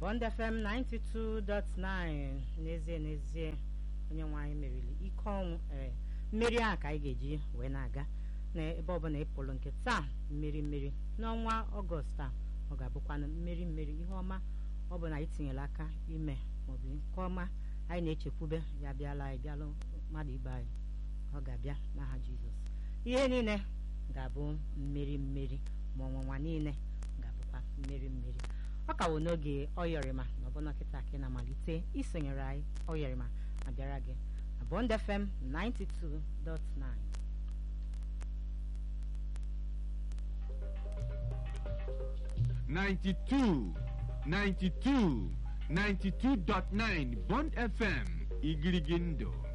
Bond FM 92.9 n'ezie n'ezie onye nwe anyị meriri ike ọnwụ ee mmeri ahụ ka anyị ga-eji wee na-aga n'ebe ọbụla ịpụlụ nke taa mmeri mmeri n'ọnwa ọgọst a ọ ga-abụkwanụ mmeri mmeri ihe ọma ọ bụ na anyị tinyere aka ime maọbụ nke ọma anyị na-echekwube ya bịala anyị bịalụ mmadụ ibe anyị ọ ga-abịa n'aha Jizọs ihe niile ga-abụ mmeri mmeri ma ọnwụnwa niile ga-abụkwa mmeri mmeri ọ ka wụ n'oge ọyọrịma na ọbụna kịta ka ị na-amalite isonyere anyị ọyọrịma ma bịara gị na Bond FM 92.9 92, 92, 92.9 Bond FM, Igirigindo.